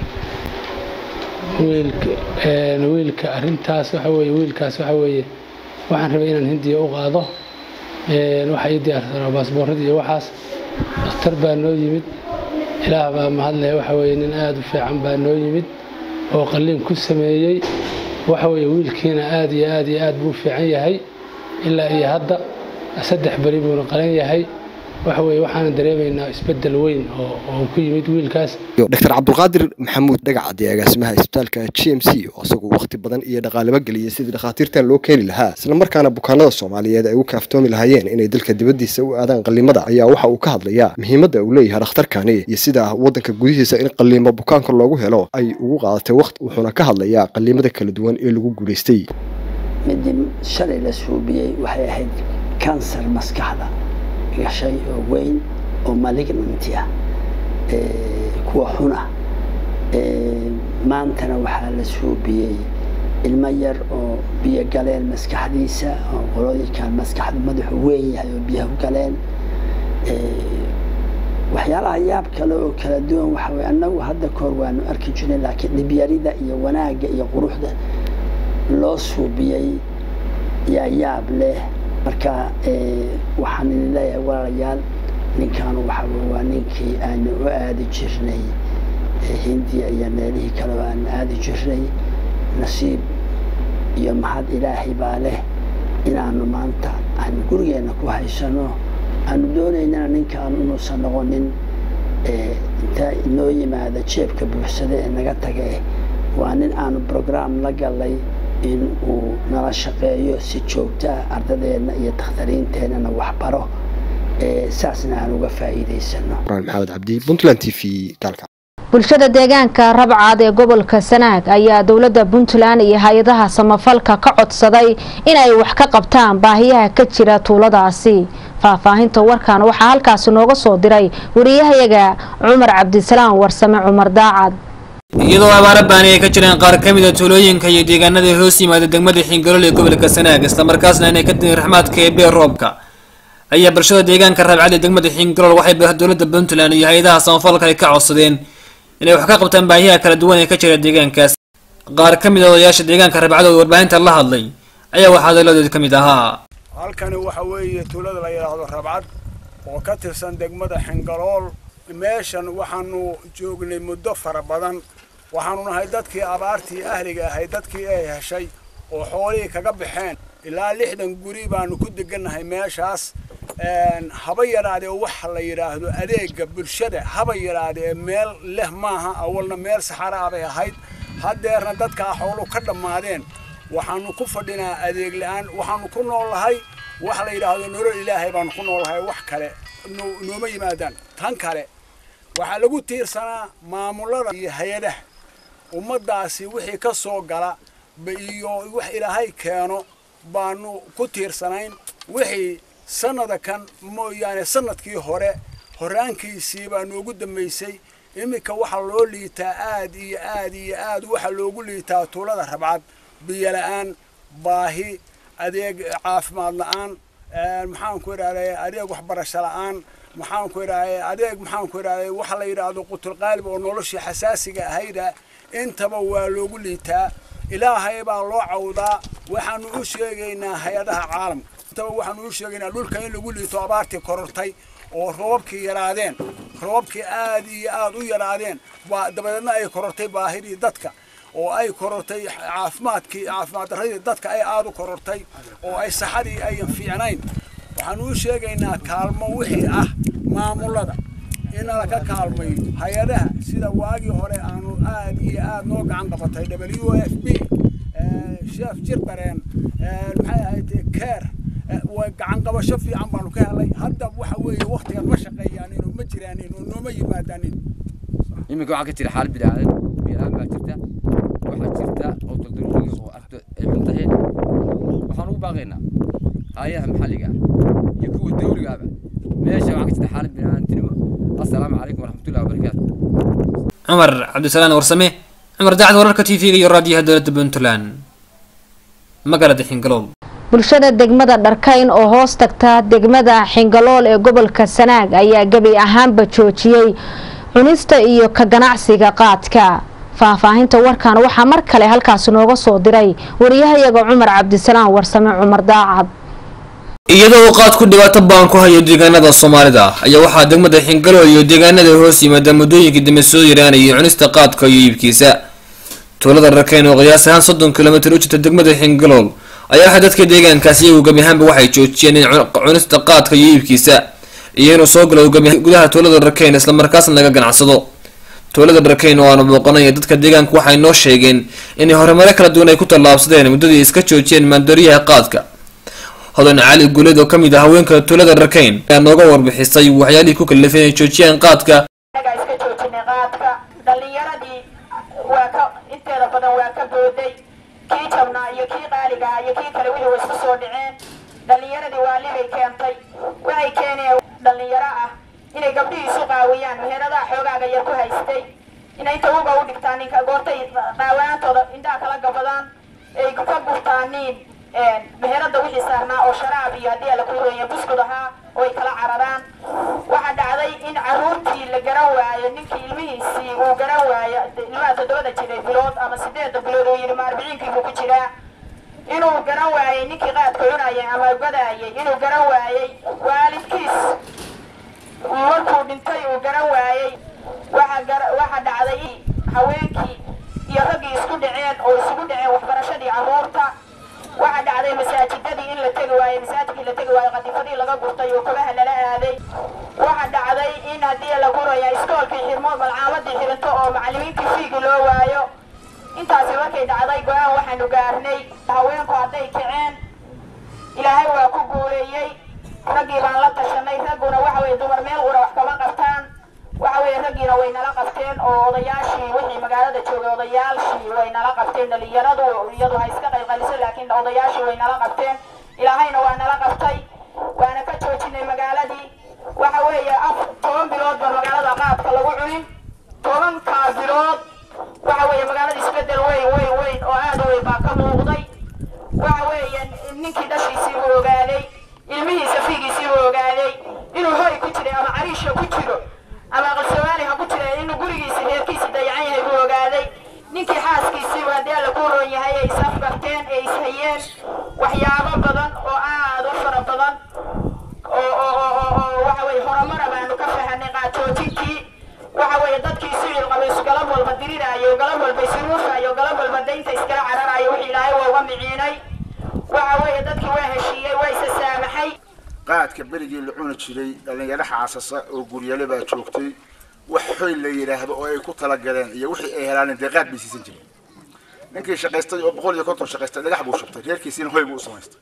wiilka een, wiilka arrintaas waxa weeye wiilkaas waxa weeye waxaan rabay inaan hindiya u qaado Een, waxa ii diyaarsanaa baasboorradii iyo waxaas dhakhtar baa noo yimid ilaah baa mahadlaya waxa weeye nin aada u fiican baa noo yimid oo qalliin ku sameeyey waxa weeye wiilkiina aad iyo aad iyo aad buu u fiican yahay ilaa iyo hadda saddex beri buuna qalan yahay waxa weeye waxaana dareemaynaa isbeddel weyn oo oo ku yimid wiilkaas dr cabdulqaadir maxamuud dhagacadi agaasimaha isbitaalka g m c oo isagu waqti badan iyo dhaqaalaba geliyey sidii dhakhaatiirtan loo keeni lahaa isla markaana bukaanada soomaaliyeed ay u kaaftoomi lahaayeen inay dalka dibaddiisa u aadaan qallimada ayaa waxa uu ka hadlayaa muhiimadda uu leeyahay dhakhtarkani iyo sida waddanka gudihiisa in qalliimo bukaanka loogu helo ay ugu qaadatay waqti wuxuuna ka hadlayaa qallimada kala duwan ee lagu guulaystay midii shalay la suubiyey waxay ahayd kansar maskaxda gashay oo weyn oo malignanti ah ee, kuwa xun ah Ee, maantana waxaa la suubiyey ilmo yar oo biyo galeen maskaxdiisa oo qolooyinkan maskaxdu madaxu weyn yahay oo biyaha u galeen Ee, waxyaalaha yaab kale oo kala duwan waxa weye annagu hadda kahor waanu arki jirnay laakiin dhibyarida iyo wanaagga iyo quruxda loo suubiyey yaa yaab leh marka ee, waxaan idin leeyahay walaalayaal ninkan waxa weye waa ninkii aanu u aadi jirnay ee, hindiya iyo meelihii kale oo aanu aadi jirnay nasiib iyo mahad ilaahay baa leh inaanu maanta aanu gurigeenna ku haysano aanu doonaynana ninkaan inuusan noqonin ee, intaa inoo yimaada jeebka buuxsada ee naga taga eh, waa nin aanu program la galay in uu nala shaqeeyo si joogto ah ardadeenna iyo dakhtariinteennana waxbaro ee, saasna aan uga faa'iidaysano quraan maxamed cabdi puntland t v gaalka bulshada deegaanka rabcaad ee gobolka sanaag ayaa dowladda puntland iyo hay-adaha samafalka ka codsaday inay wax ka qabtaan baahiyaha ka jira tuuladaasi faahfaahinta warkan waxaa halkaasi nooga soo diray wariyahayaga cumar cabdisalaam warsame cumar daacad iyadoo abaaro baani ay ka jiraan qaar ka mid a tuulooyinka iyo deegaanada hoos yimaada degmada xingarool ee gobolka sanaag islamarkaasna inay ka tihin raxmaadka ee beer roobka ayaa bulshada deegaanka rabcad ee degmada xingarool waxay dowladda puntland iyo hay-adaha samafalka ay ka codsadeen inay wax ka qabtaan baahiyaha kala duwan ee ka jira deegaankaas qaar ka mid a odayaasha deegaanka rabcad oo warbaahinta la hadlay ayaa waxaa hadaladoodi ka mid ahaa halkani waxa weeye tuulada la yidhaahdo rabcad oo ka tirsan degmada xingalool meeshan waxaanu joognay muddo fara badan waxaanu nahay dadkii abaartii ahliga ahay dadkii ay heshay oo xoolihii kaga baxeen ilaa lixdan guri baanu ku degannahay meeshaas haba yaraadee waxa la yidhaahdo adeega bulshada haba yaraadee meel leh maaha awalna meel saxaraa bay ahayd haddeerna dadkaa xoolu ka dhammaadeen waxaanu ku fadhinaa adeeg la-aan waxaanu ku noolahay waxa la yidhaahdo nolol ilaahay baanu ku noolahay wax kale nooma yimaadaan tan kale waxaa lagu tiirsanaa maamulada iyo hay-adaha ummaddaasi wixii ka soo gala iyo wax ilaahay keeno baanu ku tiirsanayn wixii sannada kan mooyaane sannadkii hore horraankiisii baa noogu dambaysay iminka waxaa loo liitaa aad iyo aad iyo aad waxaa loogu liitaa tuulada rabcad biyo la-aan baahi adeeg caafimaad la-aan maxaanku idhahday adeeg waxbarasho la-aan maxaanku idhahday adeeg maxaanku idhahday waxa la yidhaahdo qutulqaalib oo noloshii xasaasiga ahayda intaba waa loogu liitaa ilaahay baa loo cawdaa waxaanu u sheegaynaa hay-adaha caalamka intaba waxaanu u sheegaynaa dhulka in lagu liito abaartii korortay oo roobabkii yaraadeen roobabkii aad iyo aad u yaraadeen baa dabadeedna ay korortay baahidii dadka oo ay korortay caafimaadkii caafimaad darradii dadka ay aad u korortay oo ay saxadii ayan fiicnayn waxaanu u sheegaynaa kaalmo wixii ah maamulada in laka kaalmayo hay-adaha sida waagii hore aanu aad iyo aad noo gacan qabatay w f b sheef jirbareen maxay ahayd keer gacan qabasho fiican baanu ka helay hadda waxa weeye waktigan ma shaqeeyaanin oo ma jiraanin oo nooma yimaadaanin iminka waxaa ka jira xaalad bidaacadeed biyalaan baa jirta waxaa jirta oo dulduruuriga oo aragto ay xun tahay waxaan ugu baaqaynaa haayaha maxalliga ah iyo kuwa dawliga ahba meesha waxaa ka jirta xaalad bidaacantinimo assalaamu calaykum waraxmatullahi wabarakaatu cumar cabdisalaan warsame cumar daacad wararka t v-ga iyo raadiyaha dowladda puntland magaalada xingalool bulshada degmada dharkayn oo hoos tagta degmada xingalool ee gobolka sanaag ayaa gebi ahaanba joojiyey cunista iyo ka ganacsiga qaadka faahfaahinta warkan waxaa mar kale halkaasi nooga soo diray wariyahayaga cumar cabdisalaan warsame cumar daacad iyadoo uu qaad ku dhibaato baan ku hayo deegaanada soomaalida ayaa waxaa degmada xingalool iyo deegaanada hoos yimaada muddooyinkii dambe soo yaraanayay cunista qaadka iyo iibkiisa tuulada rakayn oo qiyaas ahaan soddon kilomitir u jirta degmada xingalool ayaa waxaa dadka deegaankaasi iyagu gebi ahaanba waxay joojiyeen in cunista qaadka iyo iibkiisa iyo inuu soo galo gudaha tuulada rakayn islamarkaasna laga ganacsado tuulada rakayn oo aanu booqanaya dadka deegaanku waxay noo sheegeen inay horumaro kala duwan ay ku tallaabsadeen muddadii iska joojiyeen maandooriyaha qaadka hodan cali guuleed oo kamid ah haweenka tuulada rakayn ayaa nooga warbixisay waxyaalihii ku kalifay inay joojiyaan qaadka iska joojinay qaadka dhallinyaradii waa ka inteeda badan waa ka booday kii jabnaa iyo kii qaaliga ah iyo kii kale wixii way isku soo dhaceen dhallinyaradii waalibay keentay waxay keeneen dhallinyaro ah inay gabdhihii isu qaawiyaan meheradaha xoogaaga yar ku haystay inay inta uga u dhigtaan ninka goortay qaawanaantooda indhaha kala gabadaan ay ka gurtaaniin meherada wixii saarnaa oo sharaab iyo haddii ala ku hooya buskud ahaa oo ay kala cararaan waxaa dhacday in caruurtii la garan waayo ninkii ilmihiisii uu garan waayo ilmaha toddobada jiray bilood ama sideedda bilood uu yidhi ma arbiciinkii buu ku jiraa inuu garan waayey ninkii qaadka cunayay ama gadaayay inuu garan waayey waalidkiis markuu dhintay uu garan waayey waxaa dhacday haweenkii iyo raggii isku dhaceen oo isugu dhaceen waxbarashadii carruurta waxaa dhacday masaajidadii in la tegi waayo masaajidkii la tegi waayo qadifadii laga gurtay oo kabaha lala aaday waxaa dhacday in haddii la guraya iskoolkii xirmo malcaamadii xirinto oo macallimiintii fiigi loo waayo intaasi markay dhacday go-aan waxaanu gaarnay haweenku hadday kaceen ilaahay waa ku guuleeyey raggii baan la tashanay ragguna waxa weye dumar meel qura wax kama qabtaan waxa weye raggiina way nala qabteen oo odayaashii wixii magaalada joogay odayaashii way nala qabteen dhalinyaradu iyadu ha iska qayqaliso laakiin odayaashii way nala qabteen ilaahayna waa nala qabtay waana ka joojinay magaaladii waxa weeye af toban bilood baa magaalada qaadka lagu cunin tobankaa bilood waxa weeye magaalada isbedel weyn weyn weyn oo aad u weyn baa ka muuqday waxa weeye ninkii dhashiisii buu ogaaday ilmihiisa fiigiisii buu ogaaday inuu hoy ku jiray ama cariisha ku jiro ama aqalsoomaali ha ku jira inuu gurigiisa reerkiisa dayacan yahay buu ogaaday ninkii xaaskiisii waa dee la ku roon yahay ay isafgarteen ay ishayeen waxyaabo badan oo aad u fara badan oo oo oo oo oo waxa weeye horumara baanu ka fahanay qaatoojintii waxa weeye dadkii sicil qabays galab walba diriraayo galab walba isruufaayo galab walba daynta iskala cararaayo wixii ilaahay waa uga miciinay waxa weeye dadkii waa heshiiyey waa isa saamaxay qaadka berigii la cuni jiray dhallinyaro xaasasa oo guryale baa joogtay wax xoy la yidhaahdo oo ay ku talagaleen iyo wixii ay helaan dee qaad bay siisan jireen ninkii shaqaystay oo boqol iyo konton shaqaystay dhagax buu shubtay reerkiisiina hoy buu u samaystay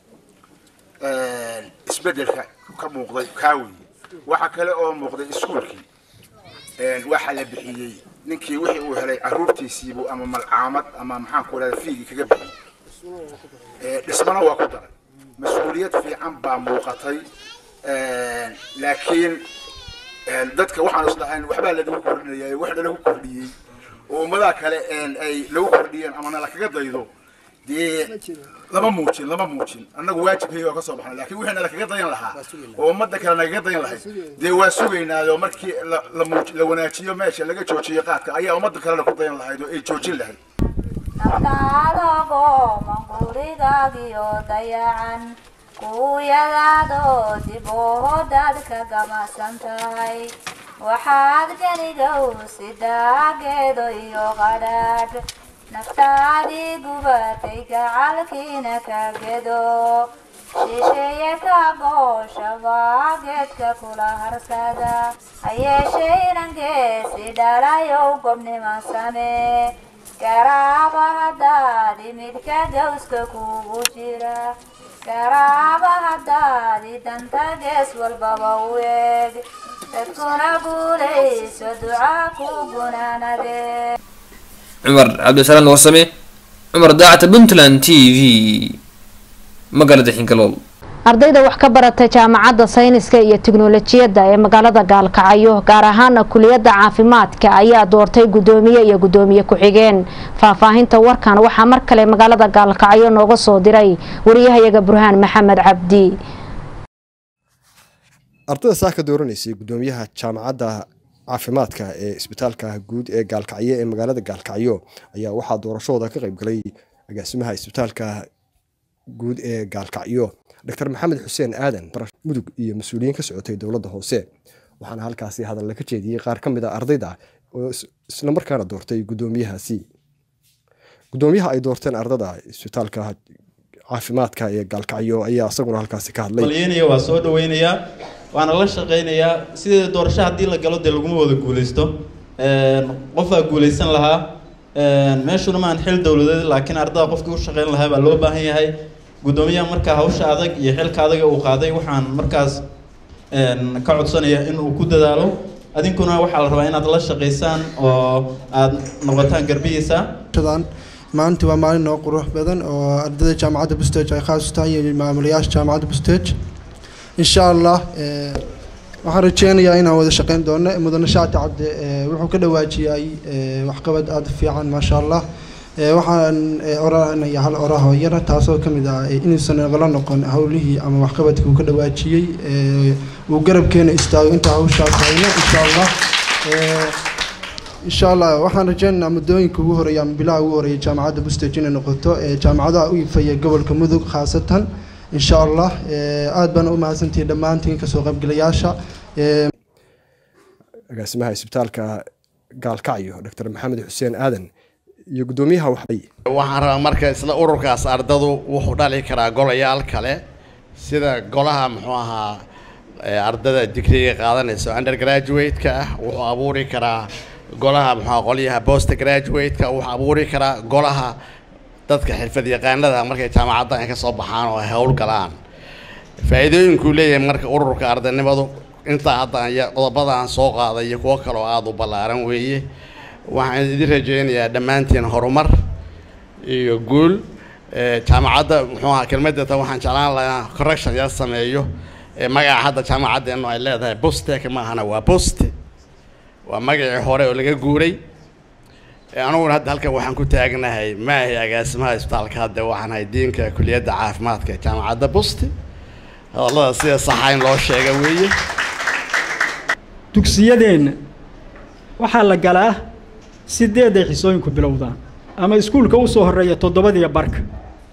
isbedelka ka muuqday kaa weeye waxa kale oo muuqday iskuulkii waxaa la bixiyey ninkii wixii uu helay caruurtiisiibuu ama malcaamad ama maxaan ku idhahda fiigii kaga bixiyey dhismana waa ku daray mas-uuliyad fiican baa muuqatay laakiin dadka waxaan isdhahayn waxbaa lanagu kordhinaya waxna lagu kordhiyey oo ummadaha kale ay lagu kordhiyeen ama nala kaga daydo dee lama muujin lama muujin annagu waajibkayga waa ka soo baxnay laakiin wixii nala kaga dayan lahaa oo ummadda kale nagaga dayan lahayd dee waa sugaynaayo markii la la muuj la wanaajiyo meesha laga joojiyo qaadka ayaa ummadda kalena ku dayan lahayd oo ay joojin lahayd naftaadago mangurigaagiyo dayacan kuuyadaadoo dib oodaad ka gamasan tahay waxaad genigow sidaageedo iyo qadhaadh naftaadii gubatay gacalkiina ka gedo shisheeye ka gooshabaa geedka kula harsada hayeeshaynan geesi dhalayow gobnima samee garaaba haddaadi midka gawska kugu jira garaaba haddaadi danta gees walbaba u eeg dadkuna guulayso duca ku gunaanadee cumar cabdisalaam warsame cumar daacata puntland t v magaalada xinkalool ardayda wax ka barata jaamacadda sayniska iyo tiknolojiyadda ee magaalada gaalkacyo gaar ahaana kuliyadda caafimaadka ayaa doortay gudoomiye iyo gudoomiye ku-xigeen faahfaahinta warkan waxaa mar kale magaalada gaalkacyo nooga soo diray wariyahayaga burhaan maxamed cabdi ardayda saa ka dooranaysay gudoomiyaha jaamacadda caafimaadka ee isbitaalka guud ee gaalkacyo ee magaalada gaalkacyo ayaa waxaa doorashadooda ka qaybgalay agaasimaha isbitaalka guud ee gaalkacyo dr maxamed xuseen aadan mudug iyo mas-uuliyiin ka socotay dowladda hoose waxaana halkaasi hadalla ka jeediyey qaar ka mid a ardayda oo islamarkaana doortay gudoomiyahaasi gudoomiyaha ay doorteen ardada isbitaalka caafimaadka ee gaalkacyo ayaa isaguna halkaasi ka hadlay malyeynaya waa soo dhaweynayaa waana la shaqaynayaa sidii doorasho haddii la galo dee laguma wada guuleysto qofaa guuleysan lahaa meeshuna maan xil dowladeed laakiin ardada qofkii u shaqeyn lahaa baa loo baahan yahay gudoomiyaha markaa hawsha adag iyo xilka adaga uu qaaday waxaan markaas ka codsanaya in uu ku dadaalo adinkuna waxaa la rabaa inaad la shaqaysaan oo aad noqotaan garbihiisa maanta waa maalin noo qurux badan oo ardayda jaamacadda bustage ay khaas u tahay iyo maamulayaasha jaamacadda bustage insha allah waxaan rajeynayaa inaan wada shaqeyn doono mudane shaati cabdi wuxuu ka dhawaajiyay waxqabad aada u fiican maasha allah waxaan oranaya hal oraho yara taasoo ka mid ah inuusan nagala noqon howlihii ama waxqabadkii uu ka dhawaajiyey uu garabkeena istaago intaa hawshaas hayno insha allah insha allah waxaan rajeynaynaa muddooyinka ugu horeeya ama bilaha ugu horeeya jaamacadda bustage inay noqoto jaamacadaha u ifaya gobolka mudug khaasatan insha allah aada baan u mahadsantihi dhammaantiin kasoo qaybgalayaasha agaasimaha isbitaalka gaalkacyo dr maxamed xuseen aadan iyo gudoomiyaha waxay waxaan rabaa marka isla ururkaas ardadu wuxuu dhali karaa golayaal kale sida golaha muxuu ahaa ardada digriga qaadanaysa undergraduate-ka ah wuxuu abuuri karaa golaha muxuu qolyaha post graduate-ka wuxuu abuuri karaa golaha dadka xirfad yaqaanada markay jaamacadda ay ka soo baxaan oo ay howl galaan faa'iidooyinkuu leeyahay marka ururka ardaynimadu intaa hadda qodobadaan soo qaaday iyo kuwo kale oo aada u ballaaran weeye waxaan idin rajeynayaa dhammaantiin horumar iyo guul jaamacadda muxuu ahaa kelmadata waxaan jeclaan lahaa correction yar sameeyo magaca hadda jaamacaddeenu ay leedahay bustek maahana waa buste waa magacii hore oo laga guuray aniguna hadda halkan waxaan ku taagnahay maahi agaasimaha isbitaalka hadda waxaan ahay diinka kuliyadda caafimaadka ee jaamacadda buste hadallada sida saxa in loo sheega weeye dugsiyadeenna waxaa la galaa sideeday xisooyinku bilowdaan ama iskuulka u soo horreeya toddobadiyo barka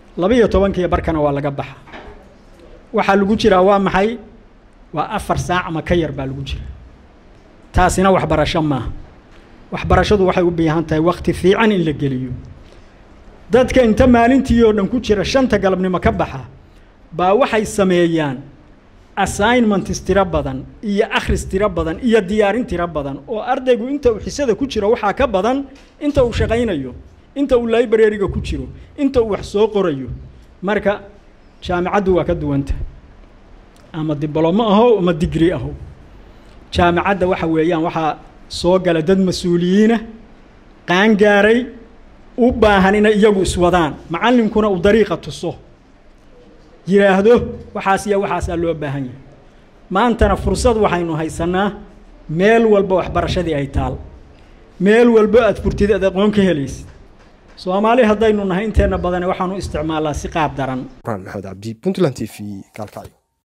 labiyo tobankiiyo barkana waa laga baxa waxaa lagu jiraa waa maxay waa afar saac ama ka yar baa lagu jira taasina waxbarasho maaha waxbarashadu waxay u baahan tahay wakti fiican in la geliyo dadka inta maalintii oo dhan ku jira shanta galabnimo ka baxa baa waxay sameeyaan assignments tiro badan iyo akhris tiro badan iyo diyaarin tiro badan oo ardaygu inta uu xisada ku jiro waxaa ka badan inta uu shaqaynayo inta uu library-ga ku jiro inta uu wax soo qorayo marka jaamicaddu waa ka duwanta ama diblomo aho ama digri aho jaamicadda waxa weeyaan waxaa soo gala dad mas-uuliyiina qaangaaray u baahan inay iyagu iswadaan macallinkuna uu dariiqa tuso yidhaahdo waxaas iyo waxaasaa loo baahan yahay maantana fursad waxaynu haysanaa meel walba waxbarashadii ay taal meel walba aad furtid aad aqoon ka helaysid soomaali haddaynu nahay inteenna badane waxaanu isticmaalaa si qaab daran maxamed cabdi puntland t v gaalkacyo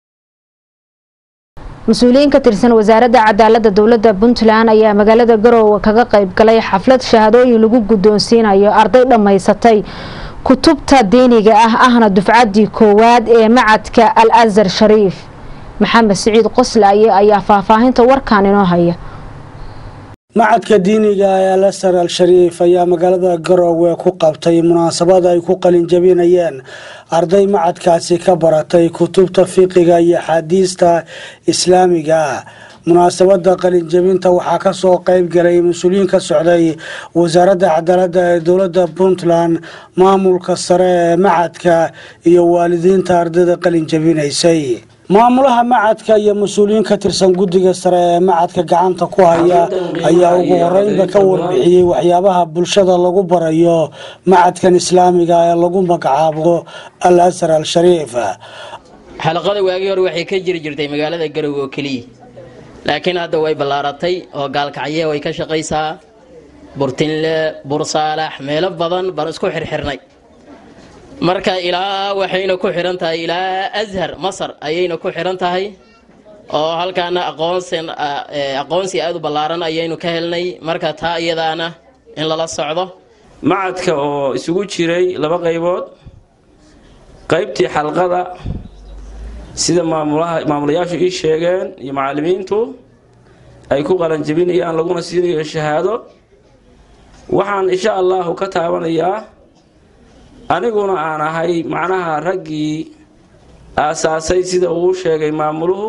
mas-uuliyiin ka tirsan wasaaradda cadaaladda dowladda puntland ayaa magaalada garoowe kaga qayb galay xaflad shahaadooyin lagu guddoonsiinayo arday dhammaysatay kutubta diiniga ah ahna dufcaddii koowaad ee macadka al azhar shariif maxamed siciid qoslaaye ayaa faahfaahinta warkan inoo haya macadka diiniga ee alasar al shariif ayaa magaalada garoowe ku qabtay munaasabad ay ku qalinjabinayeen arday macadkaasi ka baratay kutubta fiqiga iyo axaadiista islaamiga ah munaasabada qalinjabinta waxaa kasoo qeyb galay mas-uuliyiin ka socday wasaaradda cadaaladda ee dowladda puntland maamulka sare ee macadka iyo waalidiinta ardayda qalinjabinaysay maamulaha macadka iyo mas-uuliyiin ka tirsan guddiga sare ee macadka gacanta ku haya ayaa ugu horeynba ka warbixiyey waxyaabaha bulshada lagu barayo macadkan islaamiga ee lagu magacaabo al asar al shariif xalaqada waagii hore waxay ka jiri jirtay magaalada garowe oo keliya laakiin hadda way ballaaratay oo gaalkacye way ka shaqaysaa burtinle bursaalax meelo badan baan isku xirxirnay marka ilaa waxayna ku xidhan tahay ilaa ashar masar ayayna ku xidhan tahay oo halkaana aqoonsin aqoonsi aada u ballaaran ayaynu ka helnay marka taa iyadaana in lala socdo macadka oo isugu jiray laba qaybood qaybtii xalqada sida maamulaha maamulayaashu ii sheegeen iyo macallimiintu ay ku qalanjabinayaan laguna siinayo shahaado waxaan insha allahu ka taabanayaa aniguna aan ahay macnaha raggii aasaasay sida uu sheegay maamuluhu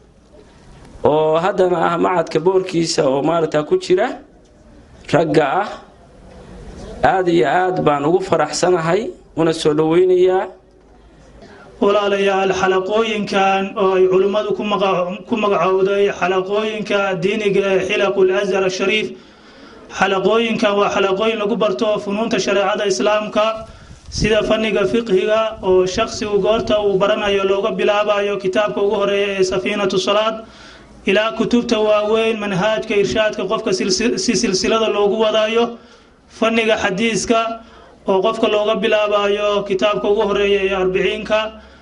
oo haddana ah macadka boorkiisa oo maaragta ku jira ragga ah aada iyo aad baan ugu faraxsanahay una soo dhoweynayaa walaalayaal xalaqooyinkan oo ay culimmadu ku magacowday xalaqooyinka diiniga ee xilaqul azhar shariif xalaqooyinkan waa xalaqooyin lagu barto funuunta shareecada islaamka sida fanniga fiqhiga oo shakhsigu goorta uu baranayo looga bilaabayo kitaabka ugu horeeya ee safiinatu salaad ilaa kutubta waaweyn manhaajka irshaadka qofka si silsilada loogu wadayo fanniga xadiiska oo qofka looga bilaabayo kitaabka ugu horeeya ee arbiciinka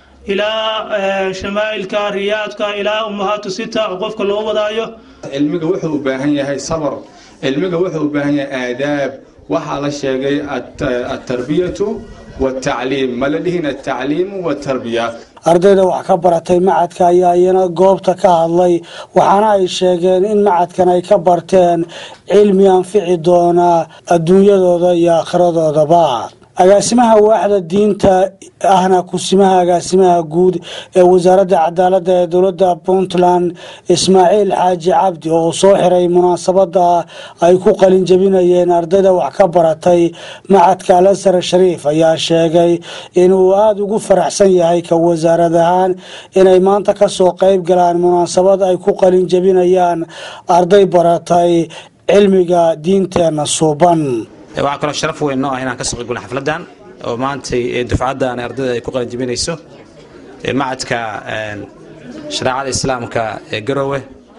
ilaa shamaa'ilka riyaadka ilaa ummahaatu sita oo qofka loo wadaayo cilmiga wuxuu u baahan yahay sabar cilmiga wuxuu u baahan yahay aadaab waxaa la sheegay atarbiyatu watacliim ma la dhihin atacliimu watarbiya ardayda wax ka baratay macadka ayaa iyana goobta ka hadlay waxaana ay sheegeen in macadkan ay ka barteen cilmi anfici doona adduunyadooda iyo akhiradoodaba agaasimaha waaxda diinta ahna kusimaha agaasimaha guud ee wasaaradda cadaaladda ee dowladda puntland ismaaciil xaaji cabdi oo soo xiray munaasabada ay ku qalin jabinayeen ardayda wax ka baratay macadka alasar shariif ayaa sheegay inuu aada ugu faraxsan yahay ka wasaarad ahaan inay maanta kasoo qeyb galaan munaasabad ay ku qalin jabinayaan arday baratay cilmiga diinteena suuban waxaa kaloo sharaf weyn noo ah inaan ka soo qeybgalno xafladdan oo maantay dufcaddan ardayda ay ku qalanjabinayso macadka shareecada islaamka ee garowe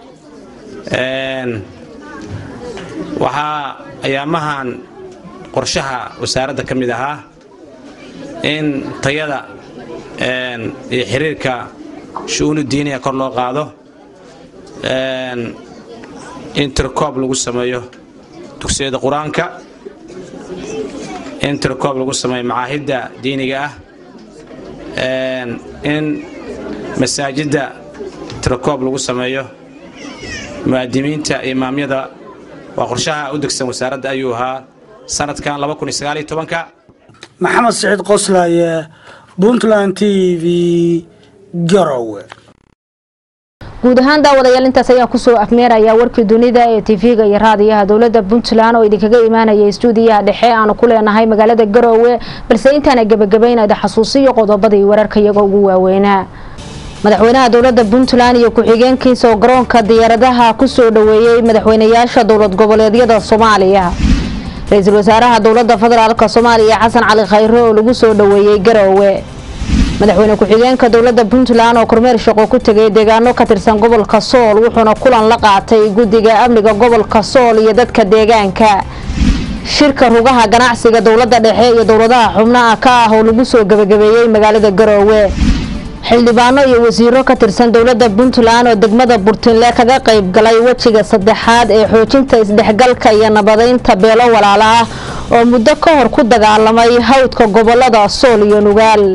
waxaa ayaamahan qorshaha wasaaradda ka mid ahaa in tayada iyo xiriirka shu-uunu diiniga kor loo qaado in tirkoob lagu sameeyo dugsiyada qur-aanka in tirkoob lagu sameeyo macaahidda diiniga ah in masaajidda tirakoob lagu sameeyo mu'aadimiinta imaamyada waa qorshaha u degsan wasaaradda ayuu ahaa sanadkan maxamed siciid qoslaaye puntland t v garowe guud ahaan daawadayaal intaas ayaa kusoo afmeeraya warkii dunida ee tv-ga iyo raadiyaha dowlada puntland oo idinkaga imaanaya stuudiyaha dhexe aanu ku leenahay magaalada garoowe balse intaana gebagabaynada xasuusiyo qodobadii wararka iyaga ugu waaweynaa madaxweynaha dowlada puntland iyo ku-xigeenkiisa oo garoonka diyaaradaha kusoo dhaweeyey madaxweynayaasha dowlad goboleedyada soomaaliya ra-iisul wasaaraha dowlada federaalk soomaaliya xasan cali khayre oo lagu soo dhaweeyey garoowe madaxweyne ku-xigeenka dowlada puntland oo kormeer shaqo ku tegay deegaano ka tirsan gobolka sool wuxuuna kulan la qaatay guddiga amniga gobolka sool iyo dadka deegaanka shirka rugaha ganacsiga dowlada dhexe iyo dowladaha xubnaha ka ah oo lagu soo gebagabeeyey magaalada garoowe xildhibaano iyo wasiiro ka tirsan dowlada puntland oo degmada burtinle kaga qayb galay wejiga saddexaad ee xoojinta isdhexgalka iyo nabadeynta beelo walaala ah oo muddo ka hor ku dagaalamay hawdka gobolada sool iyo nugaal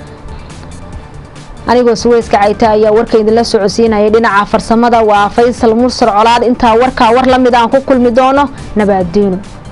anigoo suweyska cayta ayaa warka idinla socodsiinayay dhinaca farsamada waa faysal mursar colaad intaa warkaa war la mid aan ku kulmi doono nabaaddiino